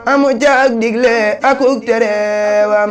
amu caag digle akuk tereewam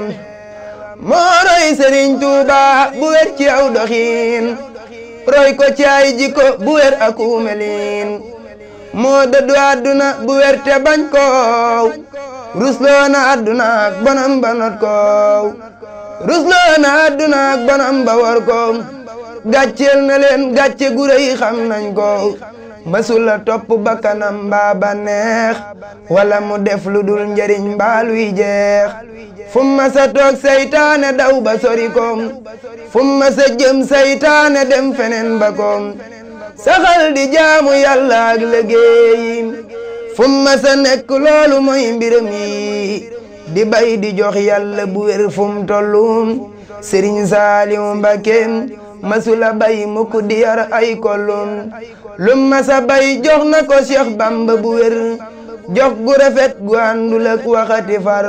moo roy Sëriñ Tuuba bu wér ci aw doxiin roy ko ci ay jikko bu wér aku melin moo dëddu àdduna bu wér te bañ koow rusloo na àdduna ak bonam ba not koow rusloo na àdduna ak bonam ba war koow gàcceel na leen gàcce gu rëy xam nañ ko masula topp bakkanam mbaa ba neex wala mu def lu dul njariñ mbaa luy jeex fu ma sa toog saytaane daw ba sori ko fu ma sa jëm saytaane dem feneen ba ko saxal di jaamu yàlla ak liggéey fu ma sa nekk loolu mooy mbiram yi di bay di jox yàlla bu wér fu mu tollu Sëriñ Saaliw Mbakke masula bay mukk di yar ay kollum lu masa bay jox na ko Cheikh Bamba bu wér jox gu rafet gu àndul ak waxati far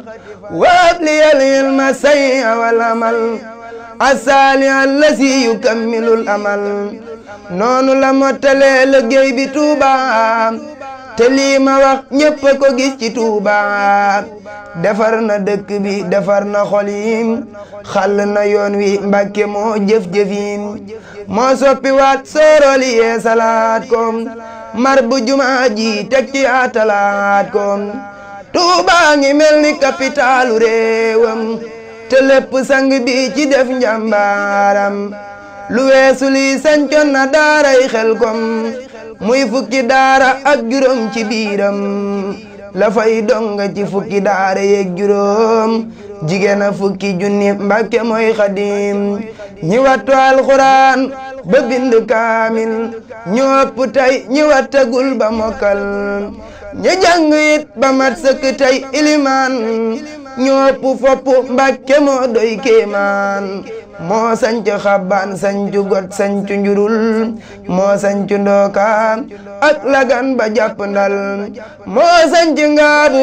waab li yal ilma say awal amal asaali allasi yukammilul amal noonu la mottalee liggéey bi Tuuba te lii ma wax ñépp a ko gis ci Tuuba defar na dëkk bi defar na xol yi xàll na yoon wi Mbàkke moo jëf-jëfin moo soppi waat sooroli yee salaat ko mar bu jumaa ji teg ci atalaat ko Tuuba ngi mel ni kapitaalu réewam te lépp sang bi ci def njàmbaaram lu weesu lii sancoon na daaray xel kom muy fukki daara ak juróom ci biiram la fay donga ci fukki daara yeeg juróom jigéen a fukki junni mbàkke mooy xadim ñi wattu alxuraan ba bind kaamil ñu ëpp tey ñi wattagul ba mokkal ñi jàng it ba mat sëkk tey ilimaan ñu ëpp fopp mbàkke moo doy kéemaan moo sanc xabbaan sancu got sancu njurul moo sancu ndooka ak lagan ba jàpp ndal moo sanc ngaabu